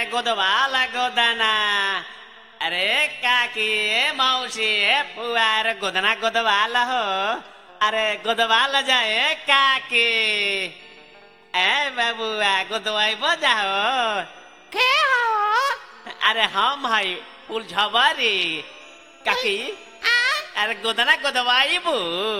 गोदवाला गोदना अरे काकी मौसी पुआर गोदना गोदवाला हो अरे गोदवाला जाए काकी ए बाबुआ गोदवाई बजा हो के हो अरे हम हई फुलझबरी काकी आ अरे गोदना गोदवाई बू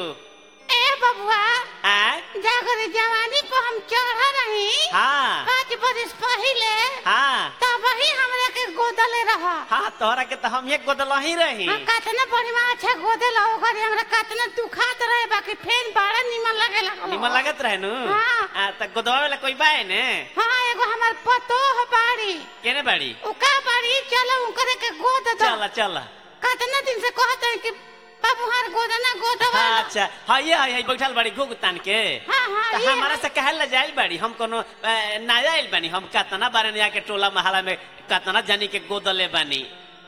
ए बबुआ आ जागर जवानी को हम चढ़ रही हाँ पाँच बरस पहले हाँ तब ही हमरा के गोदले रह हाँ तोहरा के तो हम एक गोदला ही रही हम कतना बढ़िया अच्छा गोदल ओकर हमरा कतना दुखात रहे बाकी फेन बड़ा निमन लगे लगल निमन लागत रहे नु हाँ। आ, त गोदवा वाला कोई बाए ने हाँ एगो हमार पतो ह बाड़ी केने बाड़ी उका बाड़ी चलो उनकरे के गोद दो चल चल कतना दिन से कहत है कि बाबू हार गोदना गोदवा हाँ अच्छा हाँ ये है बैठल बाड़ी घुग तान के हाँ हाँ त ये हमारा से कहल ले जाइल बाड़ी हम कोनो अ, नया आइल बानी हम कतना बारे ने आके टोला महला में कतना जानी के गोदले बानी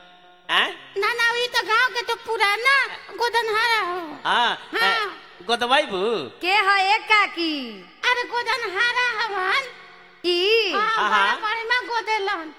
हैं ना ना ई तो गांव के तो पुराना गोदनहारा हो हाँ हाँ। गोदवाई बू के है एक काकी अरे गोदनहारा हवन ई हाँ हाँ, बड़ा हाँ। बढ़िया गोदेलन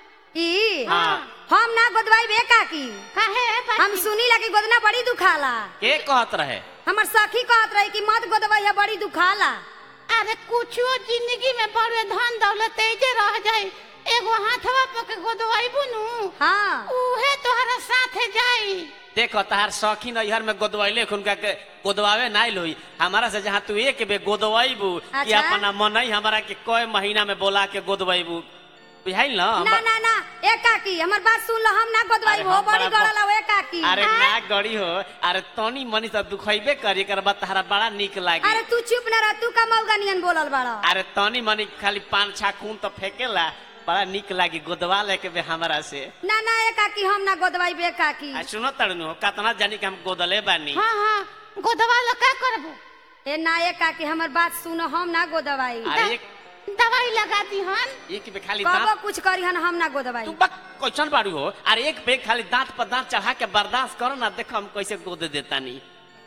ई हाँ हम ना गोदवाई बे काकी काहे हम सुनी ला कि गोदना बड़ी दुखाला के कहत रहे हमर सखी कहत रही कि मत गोदवाई है बड़ी दुखाला अरे कुछो जिंदगी में बड़े धन दौलत ऐजे रह जाए एगो हाथवा पर के गोदवाई बुनू हाँ उहे तोहरा साथे जाई देखो तहार शौकीन इहर में गोदवाइले उनका के गोदवावे नाइल होई हमारा से जहाँ तू एक बे गोदवाइबू कि अच्छा। अपना मनई हमारा के कोई महीना में बोला के गोदवाइबू बुझाइल ना हम- ना ना ना ए काकी हमर बात सुन लो हम ना गोदवाई अरे हो हम बड़ी बड़ा गड़ल हो ए काकी अरे ना गड़ी हो अरे तनी मनी तो दुखैबे करी एकर बाद तहरा बड़ा निक लागी अरे तू चुप ना रह तू का मौगा नियन बोलल बड़ा अरे तनी मनी खाली पान छा खून तो फेंकेला बड़ा निक लागी गोदवा लेके बे हमरा से ना ना ए काकी हम ना गोदवाई बे काकी आ सुनो तड़नु कतना जानी के हम गोदले बानी हाँ हाँ गोदवा लो का करबो ए ना ए काकी हमर बात सुनो हम ना गोदवाई अरे एक दवाई लगा दी हन एक बे खाली कबो दांत कुछ करी हन हम ना गोदवाई तू बक क्वेश्चन बाड़ू हो अरे एक बेग खाली दांत पर दांत चढ़ा के बर्दाश्त करो ना देखो हम कैसे गोद देतानी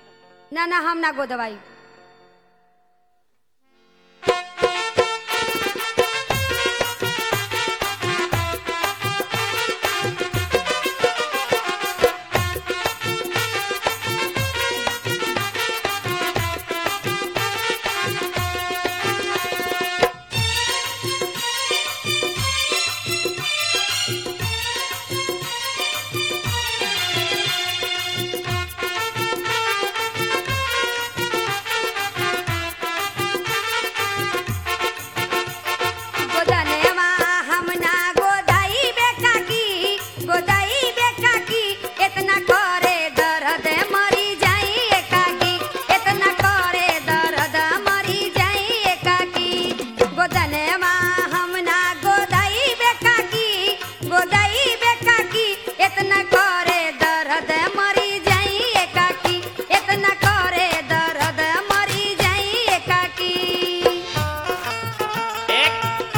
ना ना हम ना गोदवाई गोदनेवा हम ना गोदाई बे काकी गोदाई बे काकी इतना करे दर्द मरी जाई ए काकी इतना करे दर्द मरी जाई ए काकी गोदनेवा हम ना गोदाई बे काकी गोदाई बे काकी इतना करे दर्द मरी जाई ए काकी इतना करे दर्द मरी जाई ए काकी एक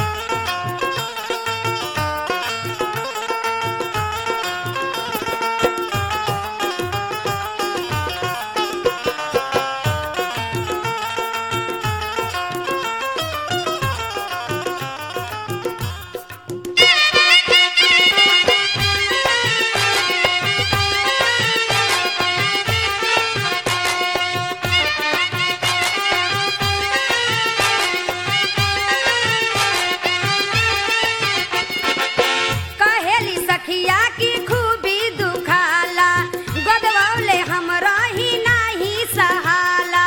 कहेली सखिया की खूबी दुखाला गोदवौले हम रही नाही सहाला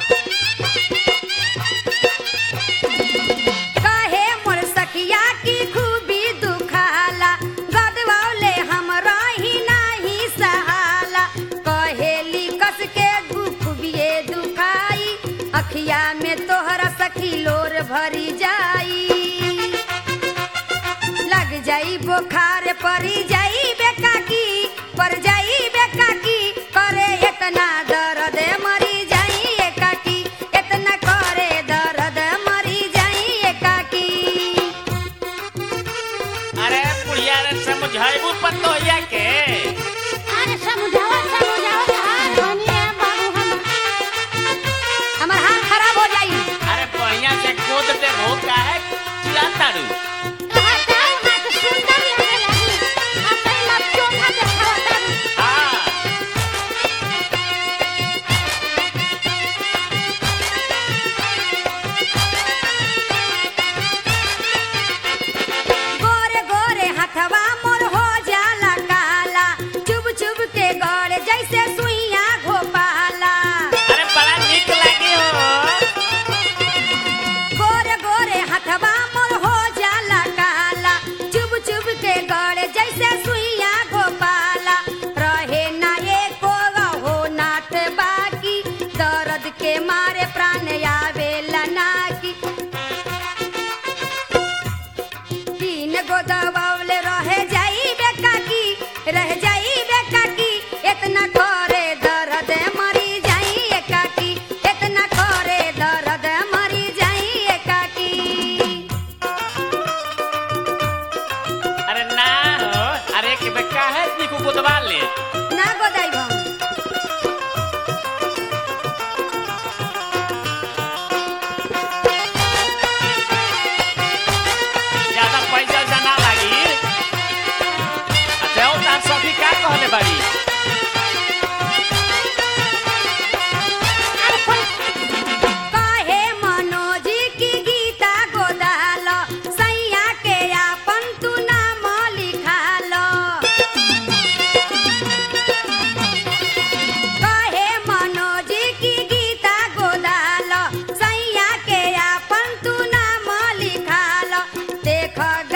कहे मोर सखिया की खूबी दुखाला गोदवौले हम रही नाही सहाला कहेली कस के गुफबिए दुखाई अखिया में तोहरा सखी लोर भरी जाई लग जाई बुखार परी जाई बेकाकी पर जाई बेकाकी करे इतना दर्द मरी जाई एकाकी इतना करे दर्द मरी जाई एकाकी अरे बुढ़िया रे समझाइबू पतोहिया के अरे समझावा समझावा हाथ बनिए बाबू हम हमर हाथ खराब हो जाई अरे बढ़िया से गोद दे हो का है चिल्लाताड़ू हटाओ हाथ सुंदर गोदवावले रह जाई बेकाकी रह जाई बेकाकी इतना करे दर्द मरी जाई एकाकी इतना करे दर्द मरी जाई एकाकी अरे ना हो अरे के बे काहे निकू गोदवा ले ना गोदाई हम ज्यादा पैसा जना लागी अच्छा और तार सभी का कहले बाड़ी काहे मनोज की गीता गोदाल सैया के आपन तू नाम लिखाल काहे मनोज की गीता गोदाल सैया के आपन तू नाम लिखाल देख